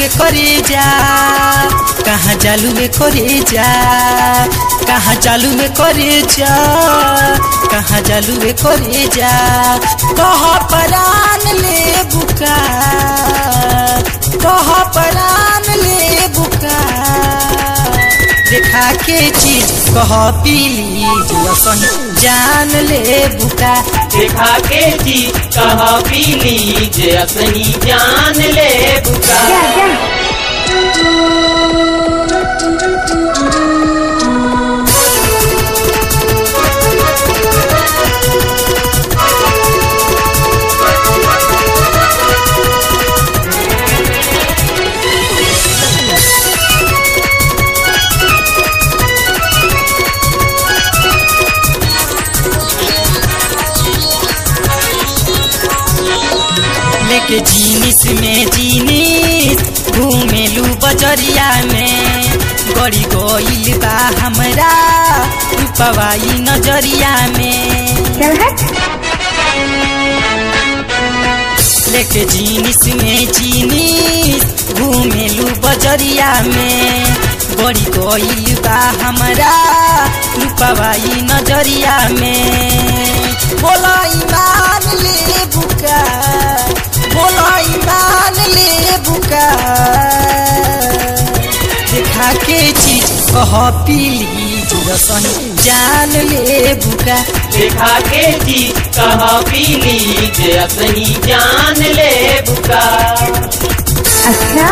में करे जा कहाँ जालू में करे जा कहाँ जालू में करे जा कहाँ जालू में करे जा कह परान ले बुका कह परान ले बुका देखा के चीज कह पीली जो सही जान ले बुका देखा के जी कहा पीली जे असनी जान ले बुका जा जा लेके जीनिस में जीनिस घूमेलू बजरिया में गड़ी गईल बा हमरा रूपवाई नजरिया में चल हट लेके जीनिस में जीनिस घूमेलू बजरिया में गड़ी गईल बा हमरा रूपवाई नजरिया में बोला ईमान ले बुका बोला ईमान ले बुका देखा के चीज कह पीली जो सही जान ले बुका देखा के जी कहा पीली जे असनी जान ले बुका अच्छा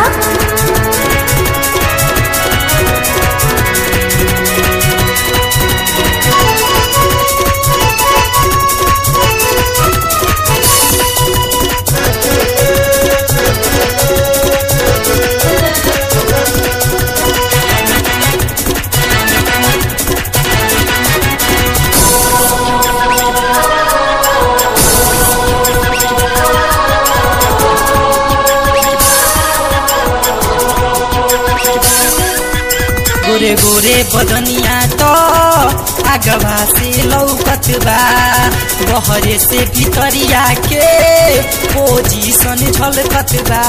गोरे गोरे बदनिया तो आगवा से लौकत बा बहरे से भितरिया के पोजीशन झलकत बा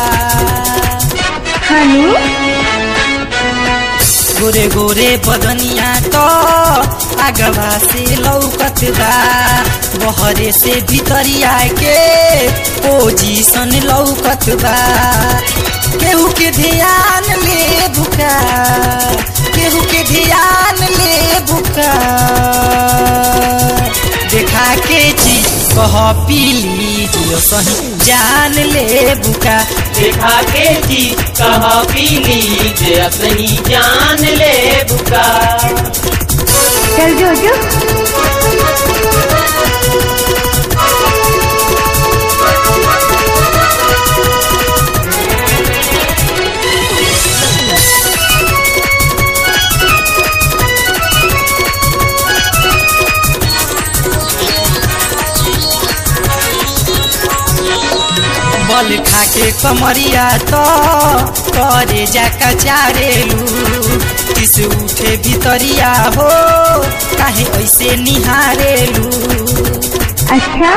हानू गोरे गोरे बदनिया तो आगवा से लौकत बा बहरे से भितरिया के पोजीशन लौकत बा केहू के ध्यान ले बुका केहू के ध्यान ले बुका देखा के चीज कह पीली जो सही जान ले बुका देखा के जी कहा पीली जे असनी जान ले बुका चल जो जो बल खा के कमरिया तो करे जा कचारेलू किस उठे भितरिया हो काहे ऐसे निहारेलू अच्छा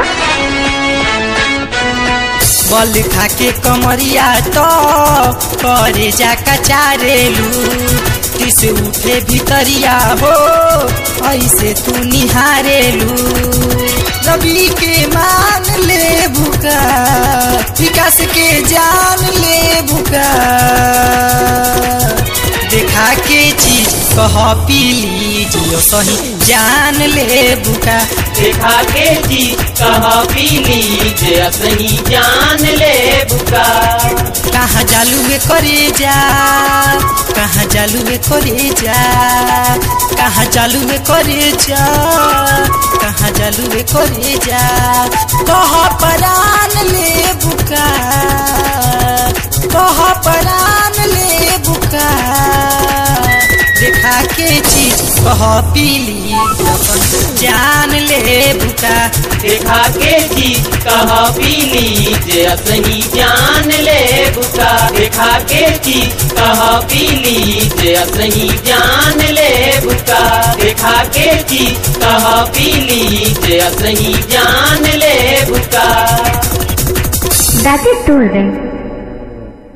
बल खा के कमरिया तो करे जा कचारेलू किस उठे भितरिया हो ऐसे तू निहारेलू रवि के मान ले भूका विकास के जान ले भूका देखा के चीज कह पीली जो सही जान ले बुका देखा के जी कहा पीली जे असनी जान ले बुका कहाँ जालू में करे जा कहाँ जालू में करे जा कहाँ जालू में करे जा कहाँ जालू में करे जा कह परान ले बुका कह परान ले बुका देखा के चीज कह पीली अपन जान ले बुका देखा के जी कहा पीली जे असनी जान ले बुका देखा के जी कहा पीली जे असनी जान ले बुका देखा के जी कहा पीली जे असनी जान ले बुका दादी तोड़ गई